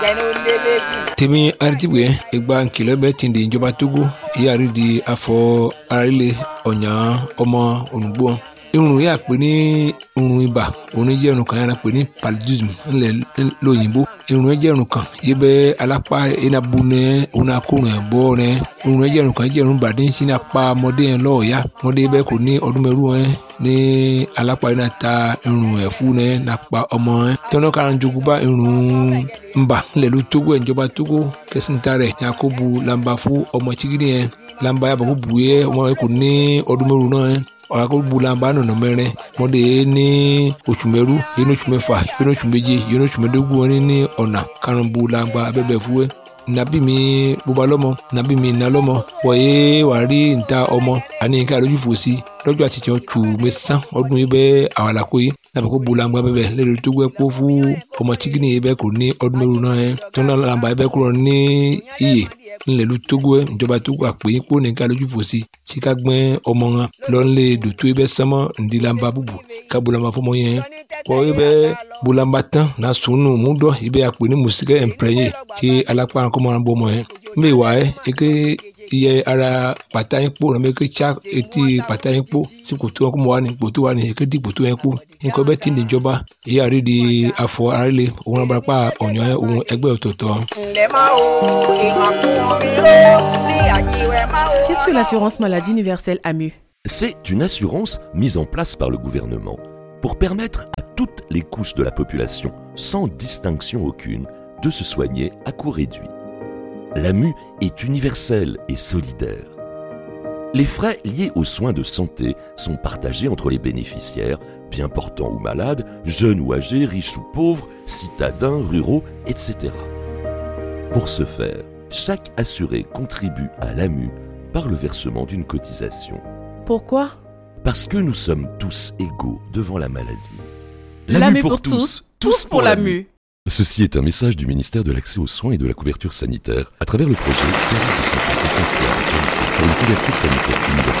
tèmi aritibue egba nkìlọ̀ bẹ́ẹ̀ ti di ìjọba togo ìyáàrí di afọ arílẹ̀ ọ̀nyà ọmọ olùgbò irun yà pé ní irun ibà òun jẹ́ irun kan yàrá pé ní paludism ńlẹ̀ lóyìnbó irun yẹn jẹ́ irun kan yìí bẹ́ alápá enabu nẹ òun akórun ẹ̀ bọ́ nẹ irun yẹn jẹ́ irun kan jẹ́ irun bàdí sí ní apá ọmọdé yẹn lọ́ọ̀ọ́yá ọmọdé bẹ́ẹ̀ kò ní ọdún mẹ́rù yẹn ní alápá yẹn náà ta irun ẹ̀ fún nẹ nàpá ọmọ yẹn tọ́nà kára jogun bá irun ńbà ńlẹ̀ ló tógó ẹ̀ ìjọba tógó kẹsìntà rẹ̀ yakubu lamba fún ọmọ chigidi yẹn lamba yàbọ̀ kó bu yẹ ọmọ yẹn kò ní ọdún mẹ́rù náà yẹn ọ̀làkọ̀gbùlànbà nọ̀nà mẹ́rin mọ́dé ní oṣù mẹ́rú yìí ní oṣù mẹ́fà yìí ní oṣù méje yìí ní oṣù mẹ́dógún wọn ní ọ̀nà karùnbùlànbà abẹ́bẹ̀ fúwẹ́ nàbí mi bóba lọ́mọ nàbí mi nà lọ́mọ wọ̀nyé wà rí níta ọmọ àní nǹkan àlójú fò sí lọ́jọ́ àti tiẹ̀ tù mẹ́sàn ọdún yìí bẹ́ẹ̀ àwàlàkó yìí nàbẹ̀ kó bulangba bẹ́ẹ̀ lẹ́rìí tó gbẹ́ kó fún ọmọ chikini yìí bẹ́ẹ̀ kò ní ọdún mẹ́rù náà yẹn tó náà làǹbà yìí bẹ́ẹ̀ kúrò ní iyè ńlẹ̀lú tógó ẹ̀ ìjọba tógó àpè yín kó nìkan lójú fò sí síka gbẹ́ ọmọ wọn lọ́nlé dòtó yìí bẹ́ẹ̀ sánmọ́ ńdílàmbà bùbù ká bulangba fọmọ yẹn kọ́ yìí bẹ́ẹ̀ bulangba tán náà sùnù múdọ̀ yìí bẹ́ẹ̀ àpè ní mùsíkẹ́ ẹ̀ǹpẹ̀rẹ̀yẹ kí alápá kọ́mọ́ bọ́ ọmọ yẹn mbẹ́ wà ẹ́ eke iye ara pàtà yín kpó nàbẹ eke tsa etí pàtà yín kpó sí kòtò wọn kó mọ wà ní kòtò wà ní eke di kòtò yẹn kpó nǹkan bẹ́ẹ̀ ti ní ìjọba èyí àrí di afọ arílẹ̀ òun abarapá ọ̀nyọ́ yẹn òun ẹgbẹ́ ọ̀tọ̀ọ̀tọ̀. Qu'est-ce que l'assurance maladie universelle AMU C'est une assurance mise en place par le gouvernement pour permettre à toutes les couches de la population, sans distinction aucune, de se soigner à coût réduit. L'AMU est universelle et solidaire. Les frais liés aux soins de santé sont partagés entre les bénéficiaires, bien portants ou malades, jeunes ou âgés, riches ou pauvres, citadins, ruraux, etc. Pour ce faire, chaque assuré contribue à l'AMU par le versement d'une cotisation. Pourquoi Parce que nous sommes tous égaux devant la maladie. L'AMU pour tous, tous pour l'AMU. Ceci est un message du ministère de l'Accès aux soins et de la couverture sanitaire à travers le projet Service de santé essentiel pour une couverture sanitaire universelle.